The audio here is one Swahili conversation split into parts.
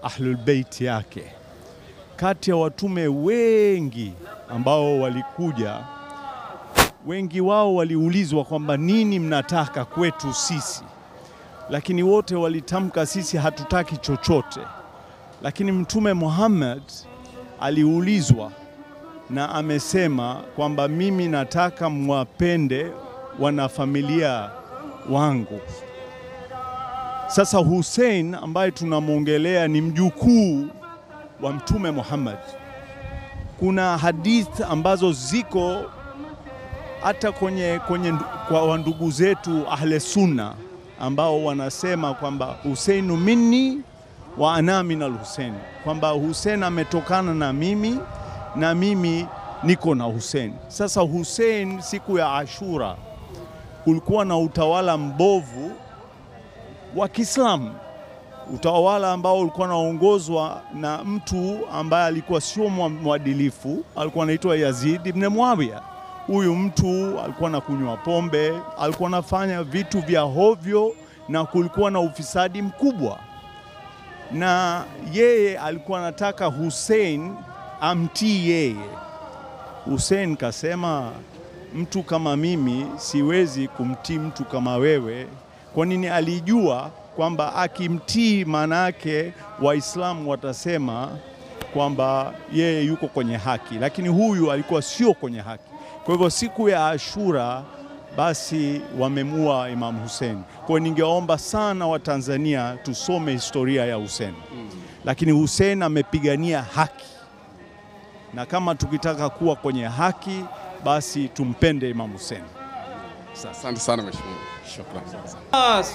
Ahlul Bait yake. Kati ya watume wengi ambao walikuja, wengi wao waliulizwa kwamba nini mnataka kwetu sisi, lakini wote walitamka sisi hatutaki chochote. Lakini Mtume Muhammad aliulizwa na amesema kwamba mimi nataka mwapende wanafamilia wangu. Sasa Hussein ambaye tunamwongelea ni mjukuu wa Mtume Muhammad. Kuna hadith ambazo ziko hata kwenye, kwenye kwa wandugu zetu ahle sunna ambao wanasema kwamba Huseinu minni wa ana min al-Husein, kwamba Hussein ametokana na mimi na mimi niko na Hussein. Sasa Hussein, siku ya Ashura kulikuwa na utawala mbovu wa Kiislamu, utawala ambao ulikuwa unaongozwa na mtu ambaye alikuwa sio mwadilifu, alikuwa anaitwa Yazid ibn Muawiya. Huyu mtu alikuwa anakunywa pombe, alikuwa anafanya vitu vya hovyo, na kulikuwa na ufisadi mkubwa, na yeye alikuwa anataka Hussein amtii yeye. Hussein kasema, mtu kama mimi siwezi kumtii mtu kama wewe. Kwa nini? Alijua kwamba akimtii, maana yake Waislamu watasema kwamba yeye yuko kwenye haki, lakini huyu alikuwa sio kwenye haki. Kwa hivyo siku ya Ashura basi wamemua Imam Hussein. Kwa hiyo ningeomba sana Watanzania tusome historia ya Hussein, lakini Hussein amepigania haki na kama tukitaka kuwa kwenye haki basi tumpende Imam Hussein. Asante sana mheshimiwa. Shukrani. عباس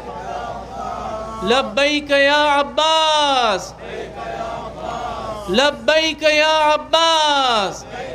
لبيك يا عباس لبيك يا عباس